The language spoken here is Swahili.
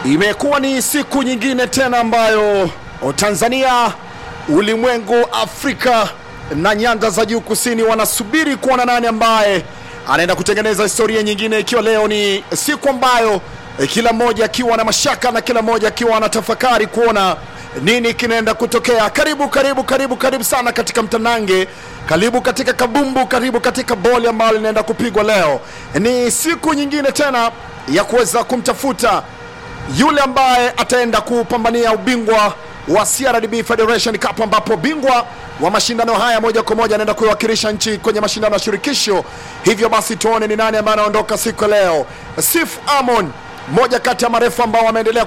Imekuwa ni siku nyingine tena ambayo Tanzania, ulimwengu, Afrika na nyanda za juu kusini wanasubiri kuona nani ambaye anaenda kutengeneza historia nyingine, ikiwa leo ni siku ambayo eh, kila mmoja akiwa na mashaka na kila mmoja akiwa anatafakari kuona nini kinaenda kutokea. Karibu, karibu, karibu, karibu sana katika mtanange, karibu katika kabumbu, karibu katika boli ambalo linaenda kupigwa leo. Ni siku nyingine tena ya kuweza kumtafuta yule ambaye ataenda kupambania ubingwa wa CRDB Federation Cup ambapo bingwa wa mashindano haya moja kwa moja anaenda kuiwakilisha nchi kwenye mashindano ya shirikisho. Hivyo basi tuone ni nani ambaye anaondoka siku ya leo. Sif Amon, moja kati ya marefu ambao wameendelea